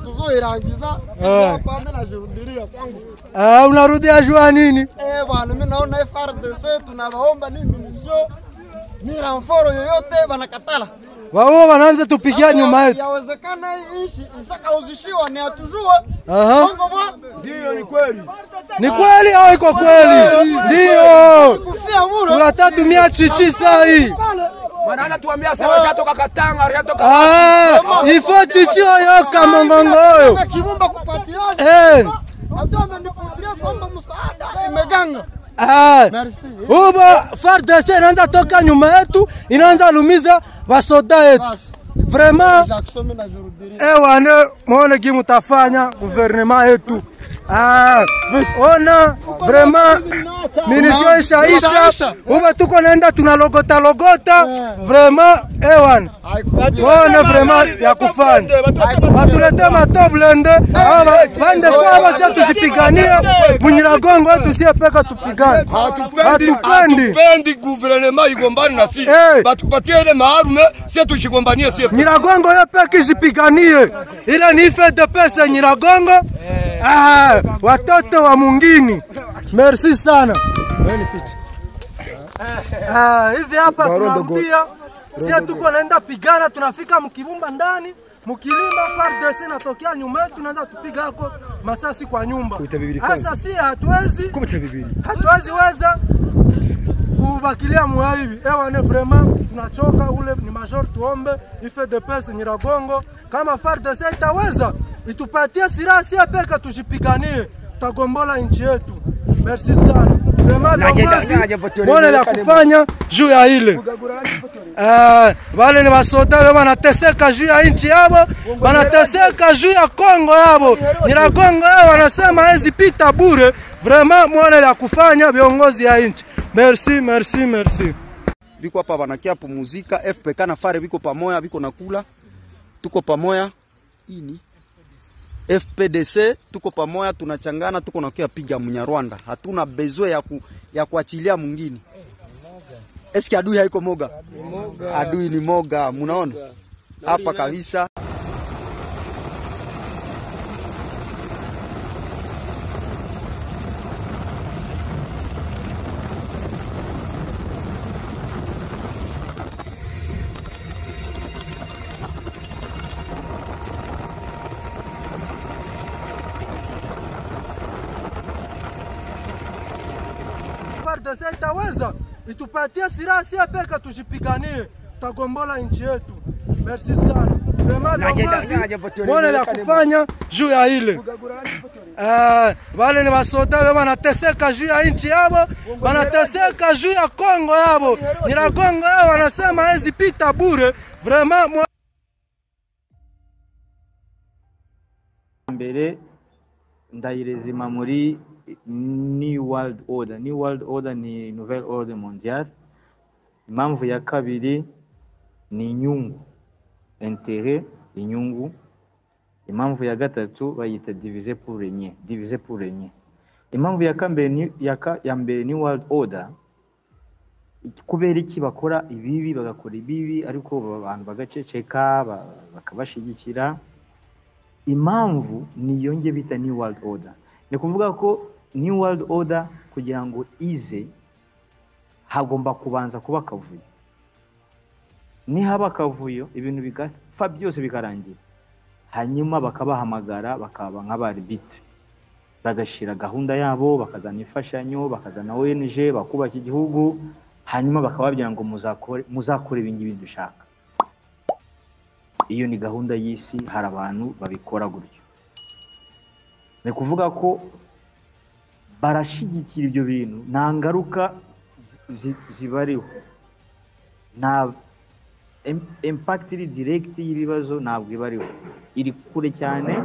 kuirangiza Eh. hapa mimi nashuhudia kwangu Ah, unarudia shua nini? eh bwana mimi naona FRDC tunawaomba ni minisio ni ramforo yoyote wanakatala Wao wanaanza tupigia Sasa nyuma yetu. yawezekana hii ishi isakauzishiwa ni atujue Aha. Bongo bwana Ndiyo, ni kweli. Ni kweli au iko kweli? Ndio. kufia muro Tunatatumia chichi saa hii. Wanaanza tuambia sema shatoka Katanga, shatoka Ah, ifo chichi oyo kamongongo oyo. kibumba kupatiaje Eh. Watu wamenifungulia kwamba msaada imeganga. Ah. Merci. Uba FARDC inaanza toka nyuma yetu, inaanza lumiza wasoda yetu. Basi. Vraiment Jackson mimi najurudia. Eh wane mwone kimi mtafanya guvernema yetu. Ah, ona vraiment minisio ishaisha uba tuko naenda tunalogota logota vraiment eh wana wana vraiment ya kufanya batulete matoblende bande kwa basi tusipiganie bunyiragongo tusiepeka tupigane hatupendi hatupendi hatupendi guverinoma igombane na sisi Eh. batupatie ile maarume sie tushigombanie sie Nyiragongo yo peke isipiganie, ile ni fete pesa Nyiragongo. Ah, watoto wa mungini. Merci sana. Weni picha. Ah, hivi hapa tunarudia, sie tuko naenda pigana, tunafika mkibumba ndani mkilima FARDC natokea nyuma yetu, tunaanza kupiga hako masasi kwa nyumba. Sasa si hatuwezi hatuwezi weza kubakilia muaibi ewane vraiment tunachoka, ule ni major, tuombe IFDPS Nyiragongo, kama FARDC itaweza itupatie silaha sie peke, tushipiganie, tutagombola nchi yetu. Merci sana Vraiment viongozi, mwone la kufanya juu ya ile Eh, wale ni wasoda we wanateseka juu ya nchi yabo, wanateseka juu ya Kongo yabo, Nyiragongo yao wanasema hezi pita bure. Vraiment mwana la kufanya viongozi ya nchi. Merci, merci, merci. biko hapa banakia pumuzika FPK na fare biko pamoya, biko nakula, tuko pamoya ini FPDC tuko pamoya, tunachangana, tuko nakia piga Mnyarwanda, hatuna bezwe ya, ku, ya kuachilia mwingine. Eski adui haiko moga, adui ni moga, munaona hapa kabisa. FARDC itaweza itupatie silaha sie peke, tushipiganie, tutagombola nchi yetu. Merci sana. Vraiment viongozi, mwone la kufanya juu ya ile Eh, wale ni wasoda we wanateseka juu ya nchi yabo, wanateseka juu ya Kongo yabo, Nyiragongo yao wanasema hawezi pita bure. Vraiment mwa- mbere ndayirezima muri new world order new world order ni nouvelle ordre mondiale impamvu ya kabiri ni inyungu intere inyungu impamvu ya gatatu bayita divise pour renye divise pour renye impamvu ya kambere ni ya, ka, ya mbere ni world order kubera iki bakora ibibi bagakora ibibi ariko abantu bagaceceka ba- bakabashigikira impamvu niyo nge bita new world order ni ukuvuga ko new world order kugira ngo ize hagomba kubanza kuba akavuyo nihaba akavuyo ibintu bigapfa byose bikarangira hanyuma bakabahamagara bakaba nk'abaribitre bagashyira gahunda yabo bakazana imfashanyo bakazana ONG bakubaka igihugu hanyuma bakababwira ngo muzakore muzakore ibi ngibi dushaka iyo ni gahunda y'isi hari abantu babikora gutyo ni ukuvuga ko barashyigikira ibyo bintu nta ngaruka zi- zibariho nta im- impact iri direct y'ibibazo ntabwo ibariho iri kure cyane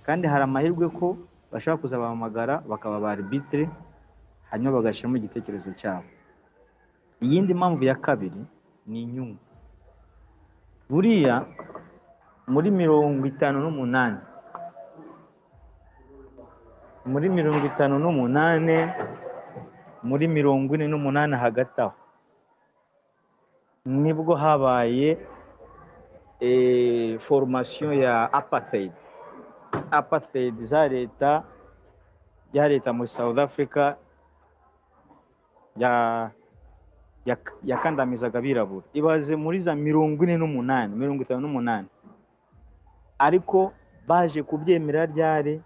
kandi hari amahirwe ko bashobora kuzabahamagara bakaba ba arbitre hanyuma bagashyiramo igitekerezo cyabo iyindi mpamvu ya kabiri ni inyungu buriya muri mirongo itanu n'umunani muri mirongo itanu n'umunani muri mirongo ine n'umunani hagati aho nibwo habaye eh, formation ya apartheid apartheid za leta ya leta muri south africa ya yak- yakandamizaga abirabura ibaze muri za mirongo ine n'umunani mirongo itanu n'umunani ariko baje kubyemera ryari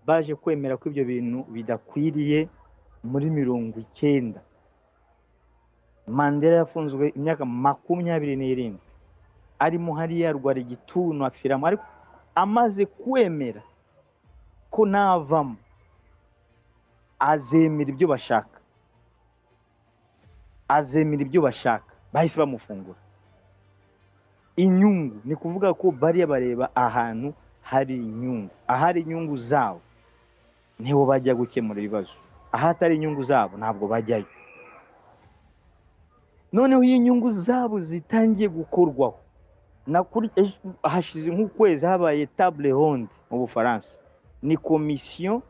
baje kwemera ko ibyo bintu bidakwiriye muri mirongo icyenda mandela yafunzwe imyaka makumyabiri n'irindwi arimo hariya arwara igituntu apfiramo ariko amaze kwemera ko navamo azemera ibyo bashaka azemera ibyo bashaka bahise bamufungura inyungu ni kuvuga ko bariya bareba ahantu hari inyungu ahari inyungu zabo niho bajya gukemura ibibazo ahatari inyungu zabo ntabwo bajyayo noneho iyo inyungu zabo zitangiye gukorwaho nakuri ejo- hashize nk'ukwezi habaye table ronde mu bufaransa ni komisiyo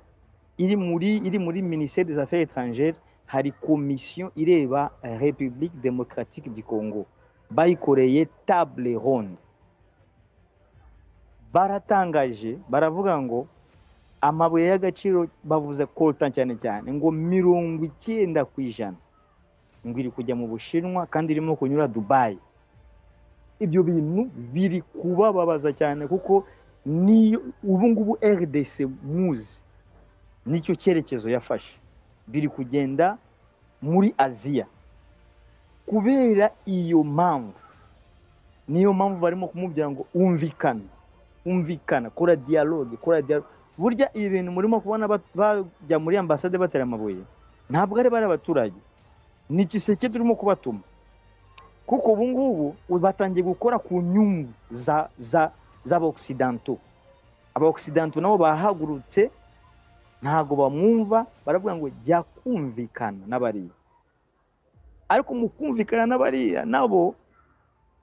iri muri iri muri minisiteri des affaires étrangères hari komisiyo ireba eh, republique démocratique du congo bayikoreye table ronde baratangaje baravuga ngo amabuye y'agaciro bavuze coltan cyane cyane ngo mirongo icyenda ku ijana ngo iri kujya mu bushinwa kandi irimo kunyura dubayi ibyo bintu biri kubababaza cyane kuko niyo ubu ngubu rdc muzi nicyo cyerekezo yafashe biri kugenda muri aziya kubera iyo mpamvu niyo mpamvu barimo kumubwira ngo umvikana umvikana kora dialogue kora dialogue burya ibi bintu murimo kubona ba- bajya muri ambasade batera amabuye ntabwo ari bari abaturage ni igiseke turimo kubatuma kuko ubu ngubu batangiye gukora ku nyungu za za z'abaoksidanto abaoksidanto nabo bahagurutse ntago bamwumva baravuga ngo jya kumvikana n'abariya ariko mu kumvikana n'abariya nabo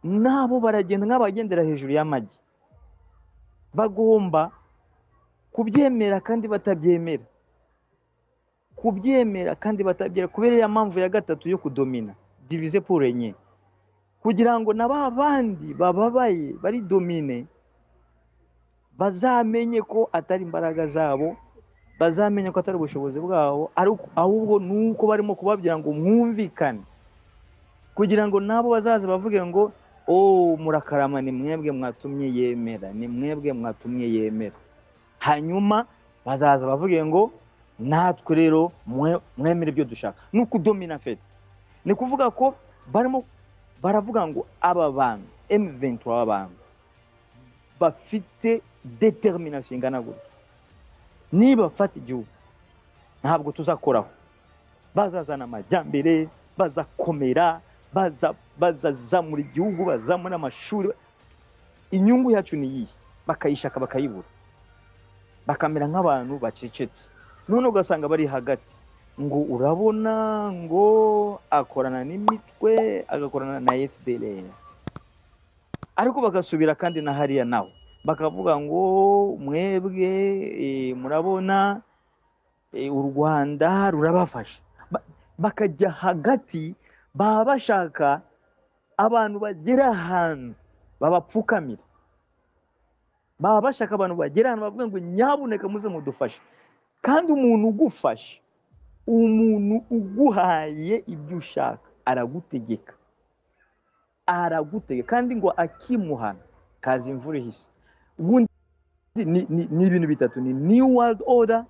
nabo baragenda nk'abagendera hejuru y'amagi bagomba kubyemera kandi batabyemera kubyemera kandi batabyemera kubera ya mpamvu ya gatatu yo kudomina divize pure enye kugira ngo na ba bandi bababaye bari domine bazamenye ko atari imbaraga zabo bazamenye ko atari ubushobozi bwabo ariko ahubwo ni uko barimo kubabwira ngo mwumvikane kugira ngo nabo bazaza bavuge ngo oh murakarama ni mwebwe mwatumye yemera ni mwebwe mwatumye yemera hanyuma bazaza bavuge ngo natwe rero mwe- mwemere ibyo dushaka ni ukudomina fete ni kuvuga ko barimo baravuga ngo aba bantu M23 aba bantu bafite determination ingana gutya nibafata igihugu ntabwo tuzakoraho bazazana amajyambere bazakomera baza- bazazamura igihugu bazamura amashuri inyungu yacu ni iyihe bakayishaka bakayibura bakamera nk'abantu bacecetse none ugasanga bari hagati ngo urabona ngo akorana n'imitwe agakorana na fdr ariko bagasubira kandi na hariya nawe bakavuga ngo mwebwe eh, murabona eh, u rwanda rurabafasha Ba- bakajya hagati baba bashaka abantu bagera ahantu babapfukamira baba bashaka abantu bagera ahantu bavuga ngo nyabuneka muze mudufashe kandi umuntu ugufasha umuntu uguhaye ibyo ushaka aragutegeka aragutegeka kandi ngo akimuhana kaza imvura ihise ubundi ni- ni ni ibintu bitatu ni new world order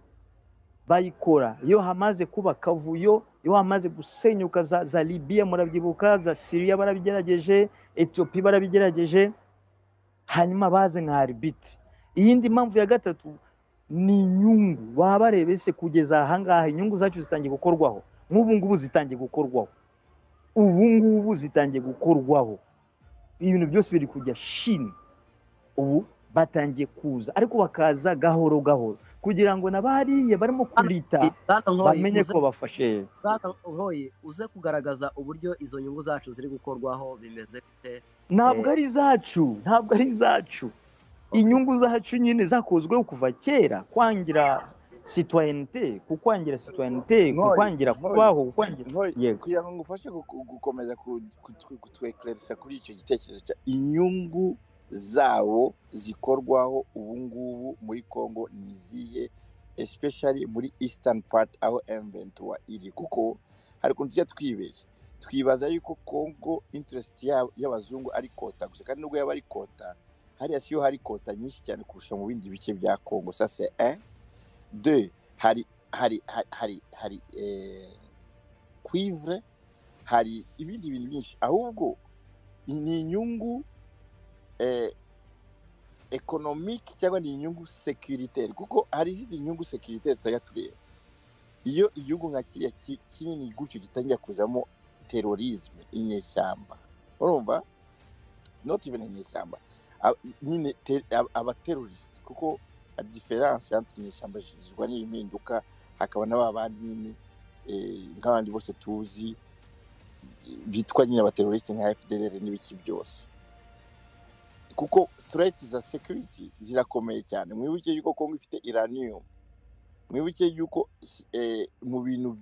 bayikora iyo hamaze kuba akavuyo iyo hamaze gusenyuka za, za libiya murabyibuka za siriya barabigerageje etiyopi barabigerageje hanyuma baze nka arbitri iyindi mpamvu ya gatatu ni inyungu baba bareba ese kugeza ahangaha inyungu zacu zitangiye gukorwaho nk'ubu ngubu zitangiye gukorwaho ubu ngubu zitangiye gukorwaho ibintu byose biri kujya shini ubu batangiye kuza ariko bakaza gahoro gahoro kugira ngo n'abariya barimo kurita Bwana Nkoyi, bamenye uze- ko bafashe Bwana Nkoyi, uze kugaragaza uburyo izo nyungu zacu ziri gukorwaho bimeze bite ntabwo Eh. ari izacu ntabwo ari izacu inyungu zacu nyine zakozweho kuva kera kwangira sitwayenite kukwangira sitwayenite Nkoyi, kukwangira Nkoyi. kubaho kukwangira Nkoyi, yego kugira ngo ngufashe gu- gu- gukomeza ku- ku- ku- kutwekeresha kuri icyo gitekerezo cya inyungu zawo zikorwaho ubu ngubu muri congo ni izihe especially muri eastern part aho m23 iri kuko hari ukuntu tujya twibeshya twibaza yuko congo interest ya- y'abazungu ari kota gusa kandi nubwo yaba ari kota hariya siyo hari kota nyinshi cyane kurusha mu bindi bice bya congo ça c'est un deux hari hari hari hari, hari eh, cuivre hari ibindi bintu byinshi ahubwo ni inyungu eh, economique cyangwa ni inyungu securitaire kuko hari izindi nyungu securitaire tutajya tureba iyo igihugu nka kiriya ki- kinini gutyo gitangira kuzamo terorisme inyeshyamba urumva not even inyeshyamba a- nyine te- a- abateroriste kuko hari diference entre inyeshyamba zigizwa n'impinduka hakaba na ba bandi nyine eh, nk'abandi bose tuzi bitwa nyine abateroriste nka FDLR n'ibiki byose kuko threat za security zirakomeye cyane mwibuke yuko kongo ifite iranium mwibuke yuko eh, mu bintu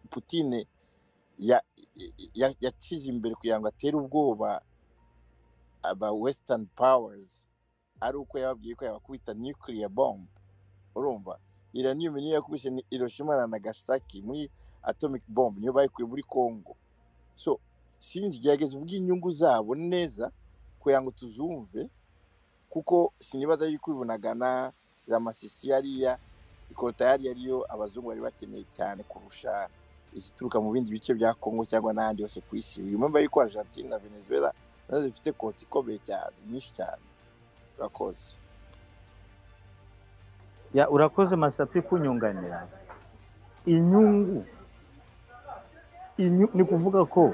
putine ya- ya- yacize imbere kugira ngo atere ubwoba aba western powers ari uko yababwiye ko yabakubita nuclear bomb urumva iranium niyo yakubise ni hiroshima na nagasaki muri atomic bomb niyo bayikuye muri congo so sinzi gerageza uvuge inyungu zabo neza kugira ngo tuzumve kuko sinibaza yuko ibunagana za masisi yariya ikota yariya ariyo abazungu bari bakeneye cyane kurusha izituruka mu bindi bice bya congo cyangwa n'ahandi hose ku isi yumva yuko argentine na venezuela nazo zifite kota ikomeye cyane nyinshi cyane urakoze ya urakoze masapi kunyunganira inyungu Inyu- ni kuvuga ko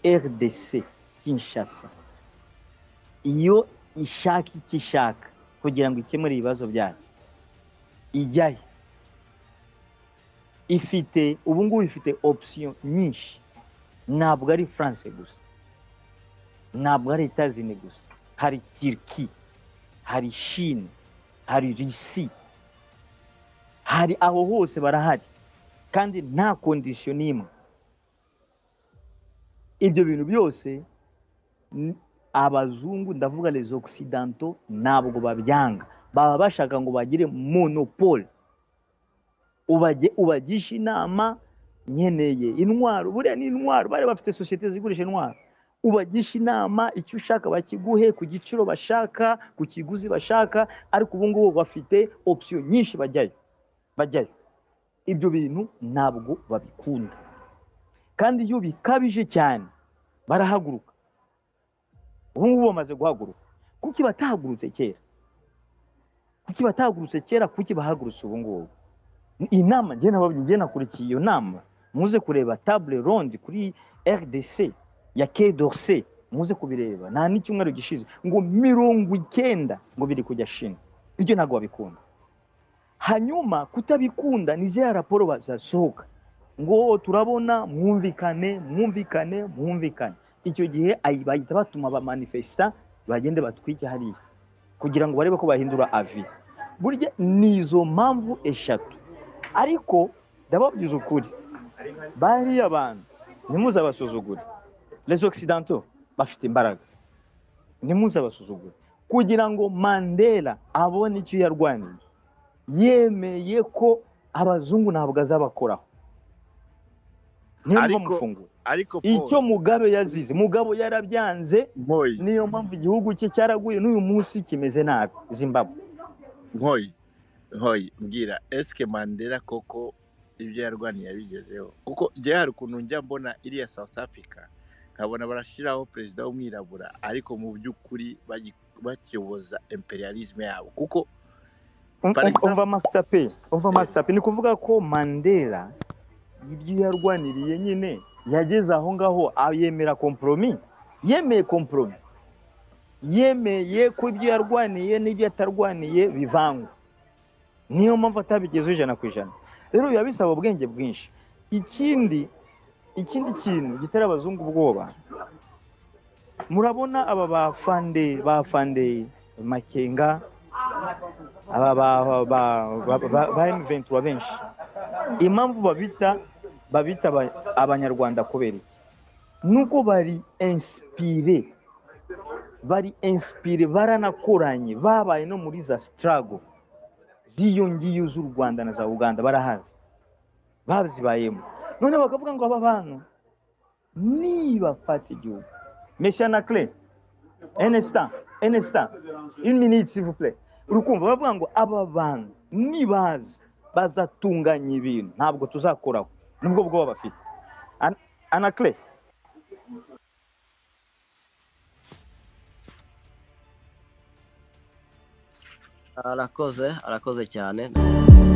rdc kinshasa iyo ishaka icyo ishaka kugira ngo ikemure ibibazo byayo ijyayo ifite ubu ngubu ifite opsiyo nyinshi ntabwo ari france gusa ntabwo ari etazini gusa hari tiriki hari shine hari risi hari aho hose barahari kandi nta kondisiyo n'imwe ibyo bintu byose n- abazungu ndavuga les occidentaux ntabwo babyanga baba bashaka ngo bagire monopole ubage ubagisha inama nkeneye intwaro buriya ni intwaro bari bafite sosiyete zigurisha intwaro ubagisha inama icyo ushaka bakiguhe ku giciro bashaka ku kiguzi bashaka ariko ubu ngubu bafite opsiyo nyinshi bajyayo bajyayo ibyo bintu ntabwo babikunda kandi iyo bikabije cyane barahaguruka ubu ngubu bamaze guhaguruka kuki batahagurutse kera kuki batahagurutse kera kuki bahagurutse ubu ngubu inama njye nababwiye njye nakurikiye iyo nama muze kureba table ronde kuri rdc ya Quai d'Orsay muze kubireba nta n'icyumweru gishize ngo mirongo icyenda ngo biri kujya shina ibyo ntabwo babikunda hanyuma kutabikunda ni ziriya raporo bazasohoka ngo turabona mwumvikane mwumvikane mwumvikane icyo gihe ayi- bahita batuma abamanifesita bagende batwike hariya kugira ngo barebe ko bahindura avi burya ni izo mpamvu eshatu ariko ndababwiza ukuri bariya bantu ntimuzabasuzugure les occidentaux bafite imbaraga ntimuzabasuzugure kugira ngo mandela abone icyo yarwaniye yemeye ko abazungu ntabwo azabakoraho niyo Ariko- mufungura ariko icyo paul mugabe yazize mugabo yarabyanze nkoyi niyo mpamvu igihugu cye cyaraguye n'uyu munsi kimeze nabi zimbabwe nkoyi nkoyi mbwira esike mandela koko ibyo yarwaniye yabigezeho kuko njye hari ukuntu njya mbona iriya south africa nkabona barashyiraho perezida w'umwirabura ariko mu by'ukuri bagi- bakiyoboza imperialisme yabo kuko Um- Par um- exemple- umva masitape umva masitape ni ukuvuga ko mandela ibyo yarwaniriye nyine yageze aho ngaho a- yemera komporomi yemeye komporomi yemeye ko ibyo yarwaniye n'ibyo atarwaniye bivangwa niyo mpamvu atabigezeho ijana ku ijana rero biba bisaba ubwenge bwinshi ikindi ikindi kintu gitera abazungu ubwoba murabona aba ba fande ba fande makenga aba ba ba ba ba ba M23 benshi impamvu babita babita aba- abanyarwanda kubera iki nuko bari inspire bari inspire baranakoranye babaye no muri za sitarago z'iyo ngiyo z'u rwanda na za uganda barahazi bazibayemo none bakavuga ngo aba bantu nibafata igihugu mesha na kire enesita enesita iminiti sivupure uri kumva bavuga ngo aba bantu nibaza bazatunganya ibintu ntabwo tuzakoraho nubwo bwoba bafite Ana- ana kire arakoze arakoze cyane